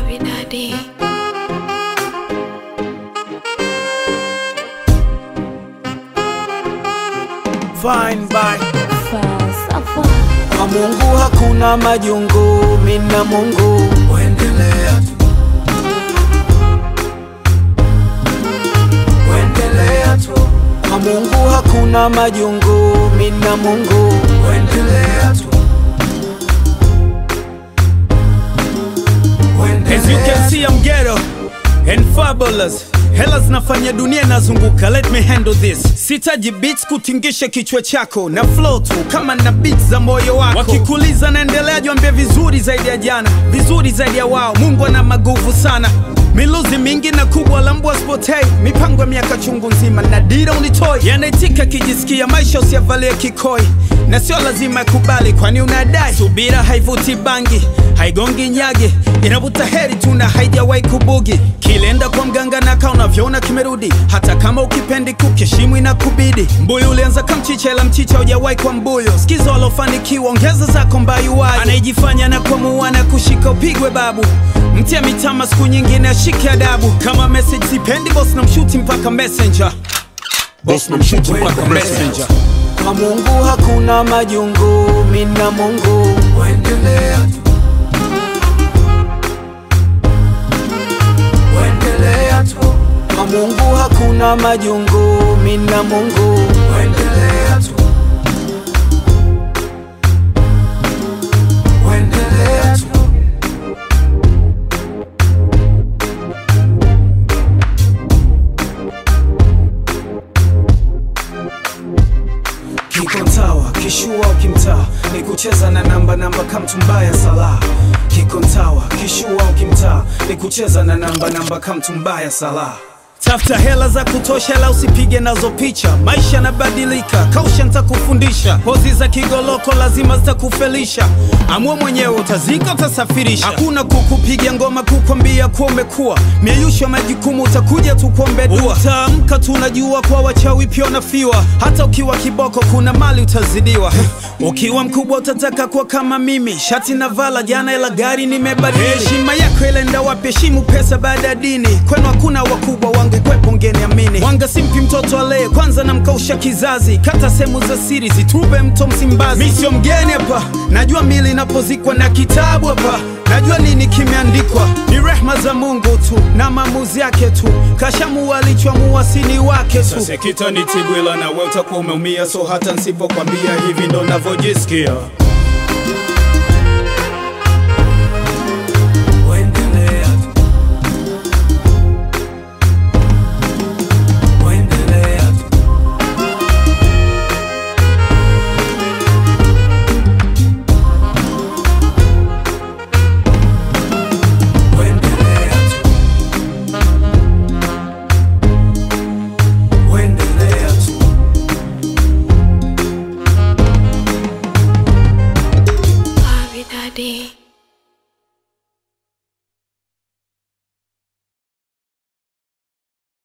Maridadi. Fine by Falsafa. kwa Mungu hakuna majungu, mina Mungu uendelea tu, uendelea tu. Kwa Mungu hakuna majungu, mina Mungu uendelea tu, As you can see I'm ghetto and fabulous Hela zinafanya dunia inazunguka, let me handle this. Sitaji beats kutingisha kichwa chako na flow tu kama na beats za moyo wako. Wakikuliza naendelea, jiambie vizuri zaidi ya jana, vizuri zaidi ya wao. Mungu ana maguvu sana, miluzi mingi na kubwa la mbwa spotei, mipango ya miaka chungu nzima na dira unitoi, yanaitika kijisikia maisha usiyavalie kikoi na sio lazima yakubali, kwani unadai subira haivuti bangi, haigongi nyage, inavuta heri tu na haijawahi kubugi. Kilenda kwa mganga na kaa unavyoona kimerudi, hata kama ukipendi kukeshimu inakubidi. Mbuyu ulianza kamchicha, ila mchicha hujawahi kwa mbuyu. Sikiza walofanikiwa, ongeza zako mbayuwayo. Anayejifanya na kuamua na kushika upigwe babu, mtia mitama, siku nyingine ashike adabu. Kama message sipendi, boss na mshuti mpaka messenger, boss na mshuti mpaka messenger. kwa Mungu hakuna majungu, mina Mungu uendelea tu, uendelea tu. Kwa Mungu hakuna majungu, mina Mungu uendelea tu, uendelea tu. Kiko ntawa kishua ukimtaa ni kucheza na namba namba kamtumbaya sala Kiko ntawa kishua ukimtaa ni kucheza na namba namba kamtumbaya sala Tafuta hela za kutosha, la usipige nazo picha. Maisha yanabadilika, kausha nitakufundisha. Pozi za kigoloko lazima zitakufelisha. Amua mwenyewe, utazika utasafirisha. Hakuna kukupiga ngoma kukwambia kuwa umekuwa mieyusho ya majukumu, utakuja tu kuombe dua. Utaamka tu unajua kwa wachawi pia unafiwa. Hata ukiwa kiboko, kuna mali utazidiwa. Ukiwa mkubwa utataka kuwa kama mimi, shati na vala jana, ila gari nimebadili. Heshima yako ilenda wapi? Heshimu pesa baada ya dini. Kwenu hakuna wakubwa, wangekwepo ngeniamini. Wanga simpi mtoto alee kwanza, namkausha kizazi. Kata sehemu za siri zitube mto Msimbazi. Mi sio mgeni hapa, najua mili inapozikwa na kitabu hapa Najua nini kimeandikwa, ni rehma za Mungu tu na maamuzi yake tu. Kashamua alichoamua, sini wake tu. Sasa kitanitibwila na wewe utakuwa umeumia, so hata nsipokwambia hivi ndo navyojisikia.